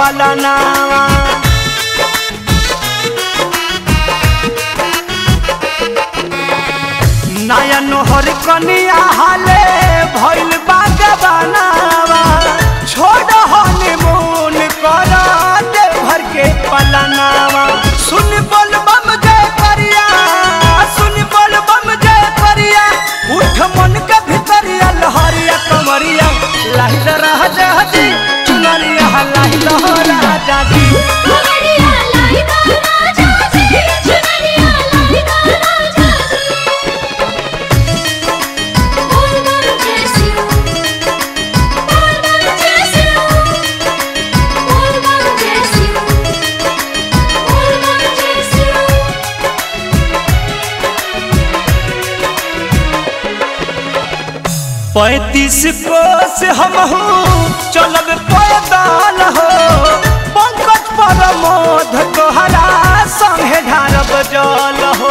पलनावा नया नोहर कनिया हाले भइल बागवानावा छोड़ हनीमून कर देवघर के पलनावा सुन बोल बम जय करिया सुन बोल बम जय करिया उठ मन के भितरिया लहरिया कमरिया लाहिल राजा जी चुनरिया लाहिल राजा जी कमरिया लाइदा राजा जी चुनरिया लाइदा राजा जी बोल बम जय शिव बोल बम जय शिव बोल बम जय शिव बोल बम जय शिव पैतीस कोस हम चलब पैदल हो पंकज परमोध तोहरा संगे ढारब जल हो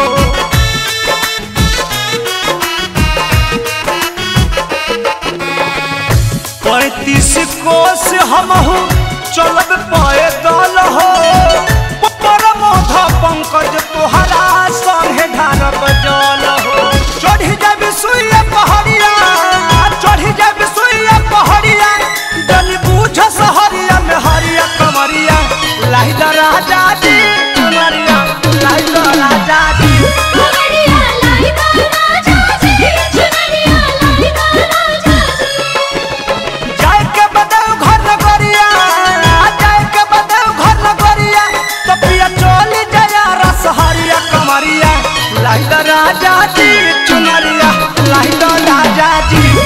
पैतीस कोस हम चलब पैदल हो परमोध पंकज तोहरा संगे ढारब जल हो चढ़ी जाबी सुइया पहड़िया चढ़ी जाबी सुइया पहड़िया जन बूझ सहरिया में हरिया कमरिया लाहिदा राजा जी कमरिया लाहिदा राजा जी कमरिया लाइदा राजा जी चुनरिया लाइदा राजा जी जाए के बदल घर नगरिया जाए के बदल घर नगरिया तो पिया चली जाया रसहरिया कमरिया लाहिदा राजा जी चुनरिया लाहिदा राजा जी